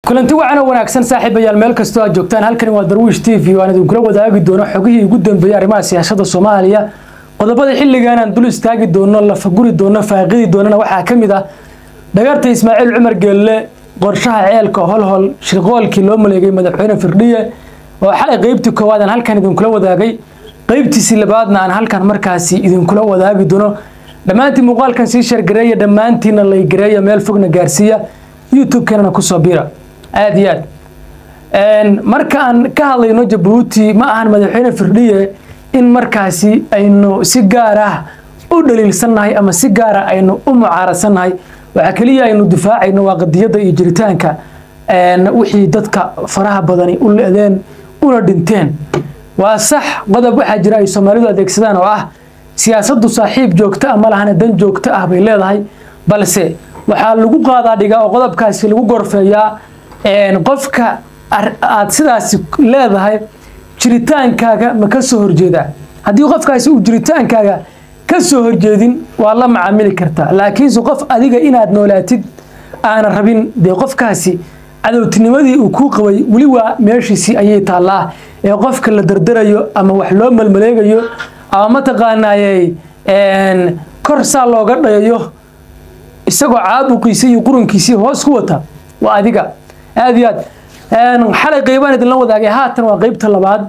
kulanti wacan oo wanaagsan saaxiibayaal meel kastoo aad joogtaan halkani waa darwiish t v waan idinkula wadaagi doono xogihii ugu dambeeyey arrimaha siyaasada soomaaliya qodobada xilligan aan dul istaagi doono lafaguri doono faaqidi doonana waxaa ka mid ah dhagarta ismaaciil cumar geelle qorshaha ceelka holhol shirqoolkii loo maleegay madaxweyne firdhiye oo xalay qeybtii koowaad aan halkan idinkula wadaagay qeybtiisii labaadna aan halkan markaasi idinkula wadaagi doono dhammaantii muuqaalkan sii sheergareeya dhammaantiina laygareeya meel fogna gaarsiiya youtube-kanana kusoo bira aad iyo aad marka aan ka hadlayno jabuuti ma ahan madaxweyne firdhiye in markaasi aynu si gaar ah u dhaliilsannahay ama si gaara aynu u mucaaradsannahay waxaa keliya aynu difaacayno waa qadiyadda iyo jiritaanka wixii dadka faraha badani u le-deen una dhinteen waa sax qodob waxaa jira ay soomaalidu adeegsadaan oo ah siyaasaddu saaxiib joogto ah ma lahana dan joogto ah bay leedahay balse waxaa lagu qaadaa dhigaa oo qodobkaasi lagu gorfeeyaa qofka aad sidaasi leedahay jiritaankaaga ma ka soo horjeedaa haddii qofkaasi uu jiritaankaaga ka soo horjeedin waa la macaamili kartaa laakiinse qof adiga inaad noolaatid aana rabin dee qofkaasi cadowtinimadii uu kuu qabay weli waa meeshiisii ayay taallaa ee qofka la dardarayo ama wax loo malmaleegayo ama mataqaanaayey kor saa looga dhayayo isagoo caabuqiisii iyo qurunkiisii hoos ku wata waa adiga aad iyo aad xalay qeybaan idinla wadaagay haatan waa qeybta labaad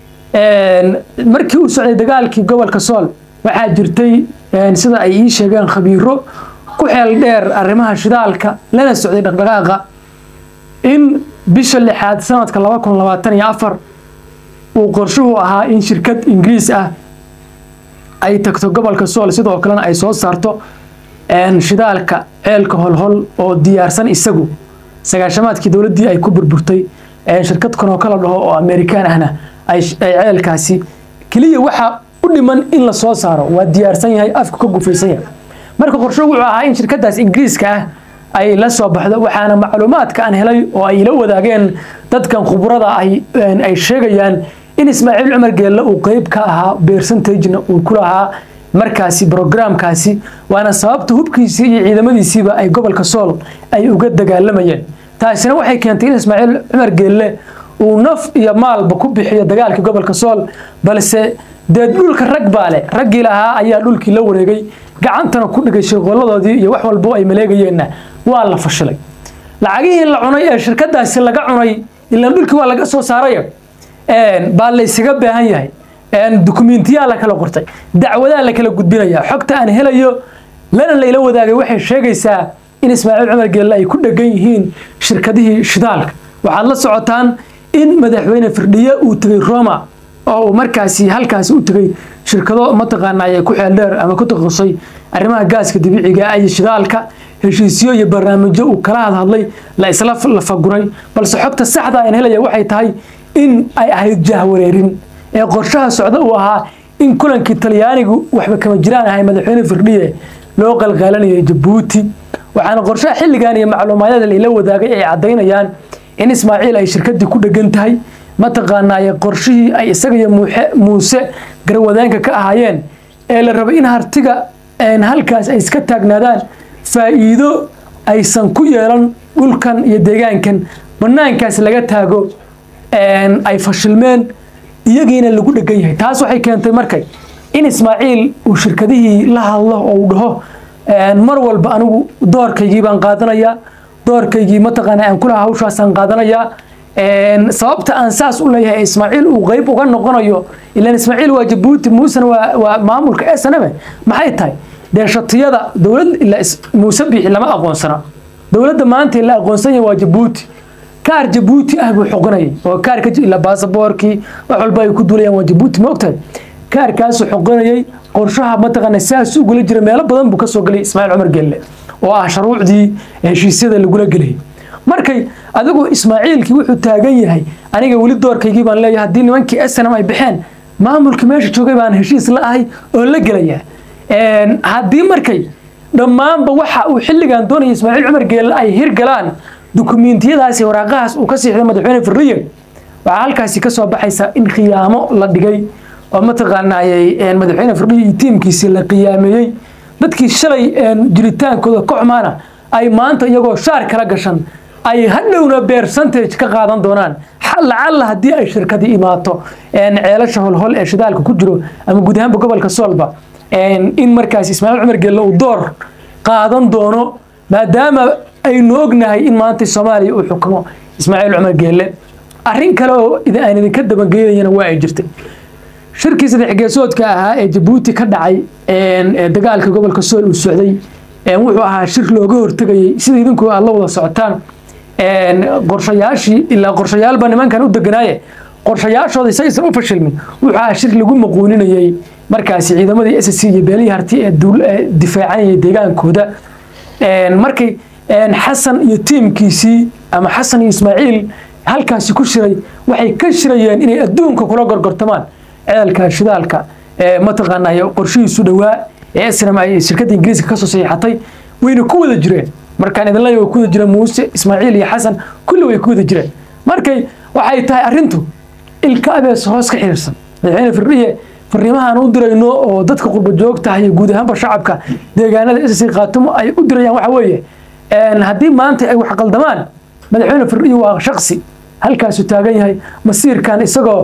markii uu socday dagaalkii gobolka sool waxaa jirtay sida ay ii sheegeen khabiiro ku xeel dheer arrimaha shidaalka lana socday dhaqdhaqaaqa in bisha lixaad sanadka laba kun labaatan iyo afar uu qorshuhu ahaa in shirkad ingiriis ah ay tagto gobolka sool sidoo kalena ay soo saarto shidaalka ceelka holhol oo diyaarsan isagu sagaashamaadkii dowladdii ay ku burburtay shirkad kanoo kala dhaho oo amerikaan ahna ay ceelkaasi keliya waxaa u dhiman in la soo saaro waa diyaarsan yahay afku ka gufaysan yahay marka qorshuhu wuxuu ahaa in shirkadaas ingiriiska ah ay la soo baxdo waxaana macluumaadka aan helay oo ay ila wadaageen dadkan khubrada ay sheegayaan in ismaaciil cumar geelle uu qeyb ka ahaa bersentagena uu ku lahaa markaasi brograamkaasi waana sababta hubkiisii iyo ciidamadiisiiba ay gobolka sool ay uga dagaalamayeen taasina waxay keentay in ismaaciil cumar geelle uu naf iyo maalba ku bixiyo dagaalkii gobolka sool balse dee dhulka rag baa leh raggii lahaa ayaa dhulkii la wareegay gacantana ku dhigay shirqolladoodii iyo wax walbo ay maleegayeenna waa la fashilay lacagihii la cunay ee shirkadaasi laga cunay ilaan dhulkii waa laga soo saaraya baa laysaga baahan yahay dukumentiyaa la kala qortay dacwadaa la kala gudbinaya xogta aan helayo lana layla wadaagay waxay sheegaysaa in ismaaciil cumar geelle ay ku dhegan yihiin shirkadihii shidaalka waxaad la socotaan in madaxweyne firdhiye uu tegay roma oo uu markaasi halkaasi u tegay shirkado mataqaanay ku xeeldheer ama ku takhasusay arrimaha gaaska dabiiciga iyo shidaalka heshiisyo iyo barnaamijyo uu kala hadhadlay la isla lafaguray balse xogta saxda aan helaya waxay tahay in ay ahayd jahwareerin ee qorshaha socda uu ahaa in kulankii talyaanigu waxba kama jiraan ahay madaxweyne firdhiye loo qalqaalanayay jabuuti waxaana qorshaha xilligan iyo macluumaadyada layla wadaagay ay caddaynayaan in ismaaciil ay shirkadii ku dhegan tahay mataqaanaaye qorshihii ay isaga iyo muuse garwadaanka ka ahaayeen ee la rabo in hartiga halkaas ay iska taagnaadaan faa'iido aysan ku yeelan dhulkan iyo deegaankan banaankaas laga taago ay fashilmeen iyagiina lagu dhegan yahay taas waxay keentay markay in ismaaciil uu shirkadihii la hadlo oo uu dhaho mar walba anigu doorkaygii baan qaadanayaa doorkaygii mataqaana aan kulaha hawshaasaan qaadanayaa sababta aan saas u leeyahay ismaaciil uu qeyb uga noqonayo ilaan ismaaciil waa jabuuti muusena waa maamulka snm maxay tahay dee shatiyada dowlad muuse biixi lama aqoonsana dowladda maanta la aqoonsan yahay waa jabuuti kaar jabuuti ah buu xoqinayay oo kaarka ila baasaboorkii wax walba ay ku duulayaan waa jabuuti ma ogtahay kaarkaasuu xoqinayay qorshaha mataqaana saas ugula jira meelo badan buu kasoo gelay ismaaciil cumar gelle oo ah sharuucdii heshiisyada lagula gelayay markay adigu ismaaciilkii wuxuu taagan yahay aniga weli doorkaygii baan leeyahay haddii nimankii snm ay baxeen maamulkii meesha joogay baan heshiis la ahay oo la gelaya haddii markay dhammaanba waxa uu xilligan doonaya ismaaciil cumar geelle ay hirgalaan dukumentiyadaasi waraaqahaas uu ka siixday madaxweyne firdhiye waxaa halkaasi ka soo baxaysa in khiyaamo la dhigay oo mataqaanaayey madaxweyne firdhiye iyo tiimkiisii la qiyaameeyey dadkii shalay jiritaankooda ka xumaana ay maanta iyagoo shaar kala gashan ay hadhowna percentage ka qaadan doonaan lacalla haddii ay shirkadi imaato ceelasha holhol ee shidaalka ku jiro ama guud ahaanba gobolka soolba in markaas ismaaciil cumar geelle uu door qaadan doono maadaama aynu ognahay in maanta soomaaliya uu xukumo ismaaciil cumar geelle arrin kale oo aan idinka dabangeynayana waa ay jirtay shirkii saddex geesoodka ahaa ee jabuuti ka dhacay dagaalka gobolka sool uu socday wuxuu ahaa shir looga hortegayay sida idinku aad la wada socotaan qorshayaashii ilaa qorshayaalba nimankan u deganaaye qorshayaashooda isagaysan u fashilmin wuxuu ahaa shir lagu maquuninayay markaasi ciidamadii s c iyo beelihii harti ee difaacanayay deegaankooda markay xasan iyo tiimkiisii ama xasan iyo ismaaciil halkaasi ku shiray waxay ka shirayeen inay adduunka kula gorgortamaan ceelka shidaalka mataqaanay qorshihiisu dhowaa ee snam ay shirkadda ingiriiska kasoo saxiixatay wayna ku wada jireen markaan idin leeyahay way ku wada jireen muuse ismaaciil iyo xasan kulli way ku wada jireen markay waxay tahay arrintu ilka abees hoos ka xiriirsan madaxweyne firdhiye fariimahaan u dirayno oo dadka qurba joogtaha iyo guud ahaanba shacabka deegaanada ssc khaatumo ay u dirayaan waxa weeye haddii maanta ay wax qaldamaan madaxweyne firdhiye waa shaksi halkaasu taagan yahay masiirkan isagoo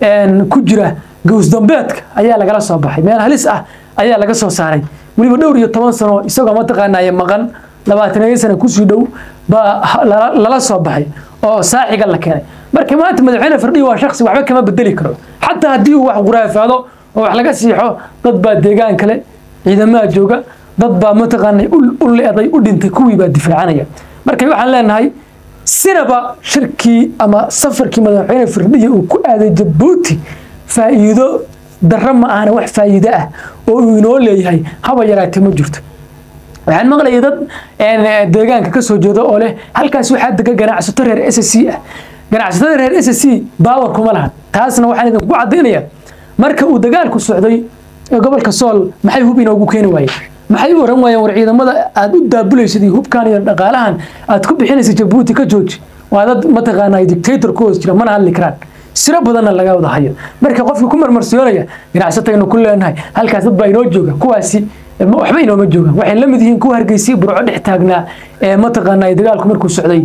ku jira gowsdambeedka ayaa lagala soo baxay meel halis ah ayaa laga soo saaray weliba dhowr iyo toban sano isagoo mataqaanaaye maqan labaataniyo sana kusii dhow baa lala soo baxay oo saaxiga la keenay marka maanta madaxweyne firdhiye waa shaksi waxba kama bedeli karo xataa haddii uu wax quraafaado oo wax laga siixo dad baa deegaan kale ciidamaha jooga dad baa mataqaanay u leeday u dhintay kuwii baa difaacanaya marka waxaan leenahay sinaba shirkii ama safarkii madaxweyne firdhiye uu ku aaday jabuuti faa'iido darro ma ahana wax faa'iido ah oo uu inoo leeyahay haba yaraatee ma jirto waxaan maqlayay dad deegaanka ka soo jeeda oo leh halkaas waxaa dega ganacsato reer s c ah ganacsatada reer s c baawar kuma lahan taasna waxaan idinku caddaynaya marka uu dagaalku socday ee gobolka sool maxay hub inoogu keeni waayeen maxay u oran waayeen war ciidamada aad u daabulaysid iyo hubkan iyo dhaqaalahan aad ku bixinaysa jabuuti ka jooji waa dad mataqaanaa dictator ku hoos jira mana hadli karaan siro badanna laga wada hayo marka qofka ku marmarsiyoonaya ganacsataynu ku leenahay halkaas dad baa inoo jooga kuwaasi waxba inooma joogaan waxay la mid yihiin kuwa hargeysa burco dhex taagnaa ee mataqaanaa dagaalku markuu socday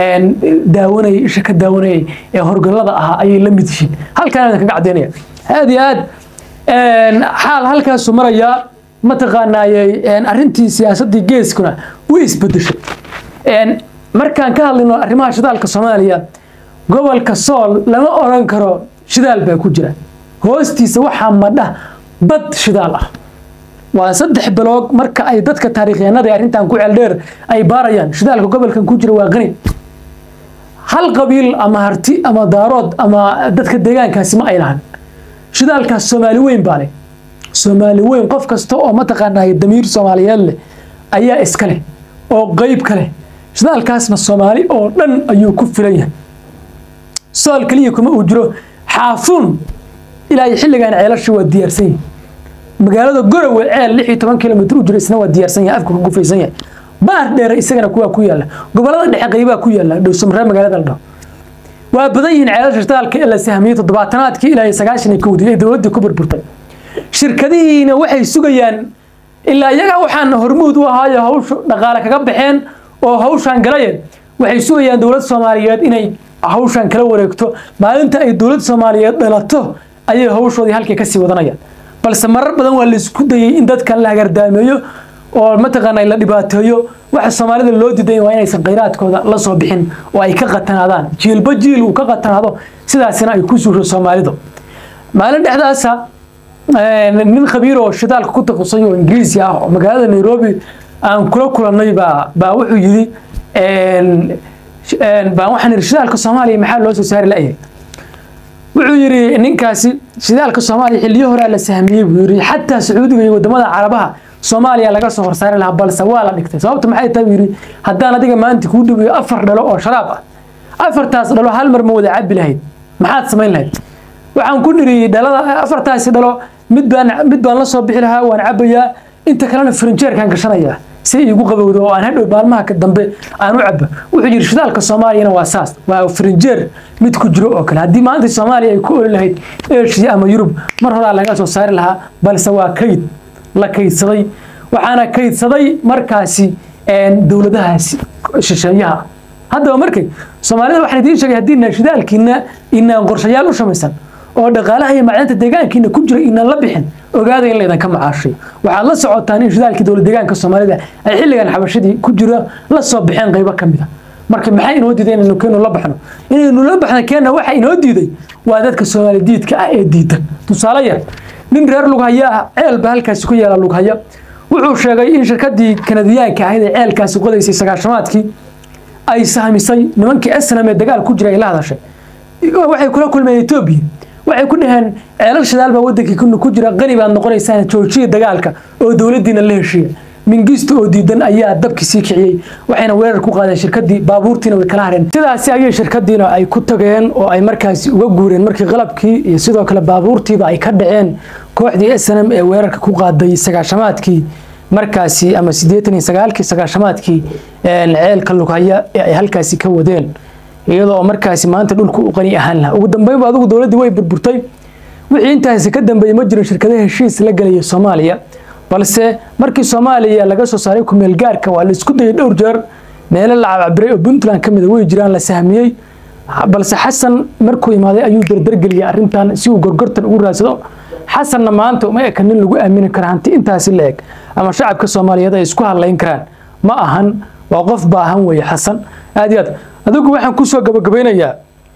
daawanayay isha ka daawanayay ee horgallada ahaa ayay la mid yihiin halkaan idin kaga caddaynaya aad iyo aad xaal halkaasu marayaa mataqaanaayey arrintii siyaasaddii geeskuna way isbedeshay markaan ka hadlayno arrimaha shidaalka soomaaliya gobolka sool lama oran karo shidaal baa ku jira hoostiisa waxaa madha bad shidaal ah waa saddex bilood marka ay dadka taariikhyahanada ee arrintan ku ceeldheer ay baarayaan shidaalka gobolkan ku jira waa qani hal qabiil ama harti ama daarood ama dadka deegaankaasi ma ay lahan shidaalkaas soomaali weyn baa leh soomaali weyn qof kasta oo mataqaanaa damiir soomaaliyeed leh ayaa iska leh oo qeyb ka leh shidaalkaasna soomaali oo dhan ayuu ku filan yahay sool keliya kuma uu jiro xaafuun ilaa iyo xilligan ceelasha waa diyaarsan yahay magaalada gorowe ceel lix iyo toban kilomitr u jiro isna waa diyaarsan yahay afka ku gufaysan yahay baar dheere isagana kuwaa ku yaalla gobolada dhexe qeybaa ku yaalla dhowsamree magaalada la dhaho waa badan yihiin ceelasha shidaalka ee la sahmiyey toddobaatanaadkii ilaa iyo sagaashan iyo kowdii ee dowladdii ku burburtay shirkadihiina waxay sugayaan ilaa iyaga waxaan hormuud u ahaayo hawsha dhaqaale kaga baxeen oo hawshaan galayeen waxay sugayaan dowlad soomaaliyeed inay hawshaan kala wareegto maalinta ay dowlad soomaaliyeed dhalato ayay hawshoodii halkay kasii wadanayaan balse marar badan waa laisku dayay in dadkan la hagardaameeyo oo mataqaana la dhibaateeyo waxa soomaalida loo diiday waa inaysan khayraadkooda la soo bixin oo ay ka qatanaadaan jiilba jiil uu ka qatanaado sidaasina ay ku suusho soomaalidu maalin dhexdaasa nin khabiir oo shidaalka ku taqusay oo ingiriisi ah oo magaalada nairobi aan kula kulannay baa baa wuxuu yidhi baan waxaan yidhi shidaalka soomaaliya maxaa loo soo saari la'yahay wuxuu yidhi ninkaasi shidaalka soomaaliya xilliyo horaa la sahmiyey buu yidhi xataa sacuudiga iyo wadamada carabaha soomaaliya laga soo horsaari lahaa balse waa la dhigtay sababta maxay tahay buu yidhi haddaan adiga maanta kuu dhigayo afar dhalo oo sharaab ah afartaas dhalo hal mar ma wada cabi lahayd maxaad samayn lahayd waxaan ku niri dhalada afartaasi dhalo mid baan mid baan la soo bixi lahaa waan cabayaa inta kalena frinjeerkaan gashanayaa si igu qabowdo oo aan hadhow maalmaha dambe aan u cabo wuxuu yidhi shidaalka soomaaliyana waa saas waa frinjeer mid ku jiro oo kale haddii maanta soomaaliya ay ku oli lahayd asia ama yurub mar horaa laga soo saari lahaa balse waa kayd la kaydsaday waxaana kaydsaday markaasi dowladahaasi shisheeyaha haddaba markay soomaalida waxaan idiin sheegay haddii inaan shidaalkiina inaan qorshayaal u samaysan oo dhaqaalaha iyo macdanta deegaankiina ku jira inaan la bixin ogaada in laydan ka macaashay waxaad la socotaan in shidaalkii dowlad deegaanka soomaalida ay xilligan xabashadii ku jira la soo baxeen qaybo ka mid a marka maxay inoo diiday inaynu keenu la baxno inaynu la baxno keenna waxa inoo diiday waa dadka soomaali diidka ah ee diidan tusaale yar nin reer lughaya ah ceelba halkaasi ku yaala lughaya wuxuu sheegay in shirkadii kanadiyaanka ahayd ee ceelkaasi qodaysay sagaashamaadkii ay sahmisay nimankii snam ee dagaal ku jira ay la hadashay waxay kula kulmeen etoobiya waxay ku dhaheen ceelal shidaal baa wadankii ku jira qani baad noqonaysaan joojiya dagaalka oo dowladdiina la heshiiya mingisto oo diidan ayaa dabkii sii kiciyey waxayna weerar ku qaadeen shirkadii baabuurtiina way kala hareen sidaasi ayay shirkadiina ay ku tageen oo ay markaasi uga guureen markii qalabkii iyo sidoo kale baabuurtiiba ay ka dhaceen kooxdii snm ee weerarka ku qaaday sagaashamaadkii markaasi ama siddeetan iyo sagaalkii sagaashamaadkii ceelka lughaya ee ay halkaasi ka wadeen iyadoo markaasi maanta dhulku u qani ahaan lahaa ugu dambeynba adigu dowladdii way burburtay wixii intaasi ka dambeeyey ma jirin shirkadaha heshiis la gelaya soomaaliya balse markii soomaaliya laga soo saaray kumeel gaarka waa la isku dayay dhowr jeer meelo la cabcabiray oo puntland ka mida way jiraan la sahmiyey balse xasan markuu imaaday ayuu dardargeliyay arrintan si uu gorgortan ugu raadsado xasanna maanta uma eka nin lagu aamini kara hanti intaasi la eg ama shacabka soomaaliyeed ay isku hadlayn karaan ma ahan waa qof baahan weeye xasan aad iyo aad adigu waxaan kusoo gabagabaynayaa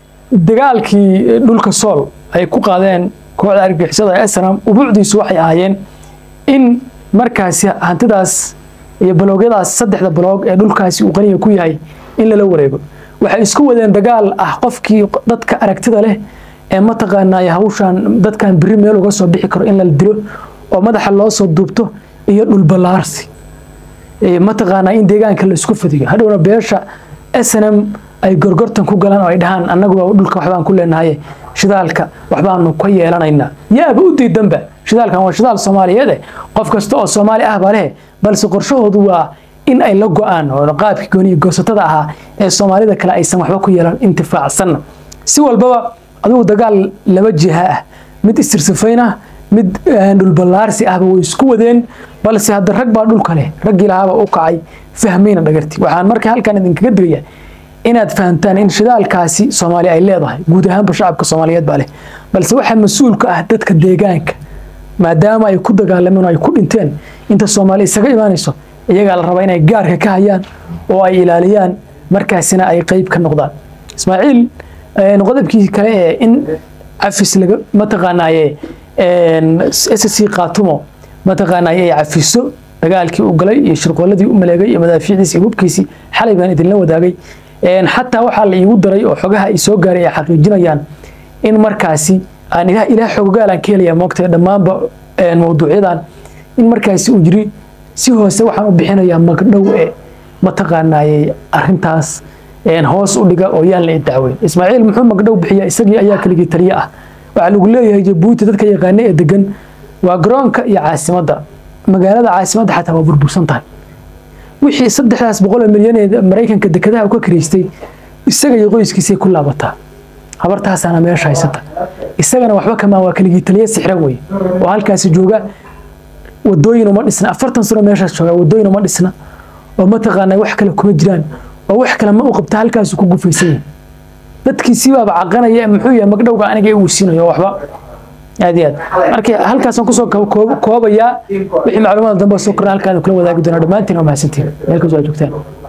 dagaalkii dhulka sool ay ku qaadeen kooxda argixisada ee snam ubuucdiisu waxay ahaayeen in markaasi hantidaas iyo baloogyadaas saddexda baloog ee dhulkaasi uu qaniga ku yahay in lala wareego waxay isku wadeen dagaal ah qofkii dadka aragtida leh ee mataqaanaa hawshan dadkan biri meel uga soo bixi karo in la dilo oo madaxa loo soo duubto iyo dhulballaarsi mataqaanaa in deegaanka la isku fadiyo hadhowna beesha snm ay gorgortan ku galaan oo ay dhahaan annaguba dhulka waxbaan ku leenahay shidaalka waxbaanu ka yeelanaynaa yaaba u diidanba shidaalkan waa shidaal soomaaliyeed qof kasta oo soomaali ah baa leh balse qorshahoodu waa in ay la go-aan oo qaabkii gooniya goosatada ahaa ee soomaalida kale aysan waxba ku yeelan intifaacsanna si walbaba adigu dagaal laba jiha ah mid istirsifayn ah mid dhulballaarsi ahba way isku wadeen balse hadda rag baa dhulka leh raggii lahaaba u kacay fahmayna dhagarti waxaan marka halkan idinkaga digaya inaad fahamtaan in shidaalkaasi soomaaliya ay leedahay guud ahaanba shacabka soomaaliyeed baa leh balse waxaa mas-uul ka ah dadka deegaanka maadaama ay ku dagaalameen oo ay ku dhinteen inta soomaali isaga imaanayso iyagaa la rabaa inay gaarka ka hayaan oo ay ilaaliyaan markaasina ay qeyb ka noqdaan ismaaciil qodobkii kale ee in cafis laga mataqaanaaye ssc qaatumo mataqaanaaye ay cafiso dagaalkii u galay iyo shirqooladii u maleegay iyo madaafiicdiisi iyo hubkiisii xalay baan idinla wadaagay xataa waxaa la iigu daray oo xogaha ay soo gaaray ay xaqiijinayaan in markaasi aan ilaah ilaah xogogaalaan ka helaya moogtay dhammaanba mawduucyadan in markaasi uu yiri si hoose waxaan u bixinayaa magdhow ee mataqaanaaye arrintaas hoos u dhiga oo yaan la idacweyn ismaaciil muxuu magdhow bixiya isagii ayaa keligii taliye ah waxaa lagu leeyahay jabuuti dadka yaqaana ee degan waa garoonka iyo caasimadda magaalada caasimadda xataa waa burbursan tahay wixii saddexdaas boqol milyan ee maraykanka dekedaha u ka karaystay isaga iyo qoyskiisay ku laabataa habartaasaana meesha haysata isagana waxba kamaan waa keligii taliye sixra wey oo halkaasi jooga wadooyin uma dhisna afartan sano meeshaas jooga wadooyin uma dhisna oo mataqaanaa wax kale kuma jiraan oo wax kale ma u qabta halkaasu ku gufaysan yahay dadkiisii baaba caqanaya muxuu yahay magdhowga aniga uu siinayo waxba aad iyo aad marka halkaasaan kusoo koobayaa wixii macluumaad dambe soo korna halkaan kula wadaagi doonaa dhammaantiin waa mahadsantiin meel kastoo aad joogtaan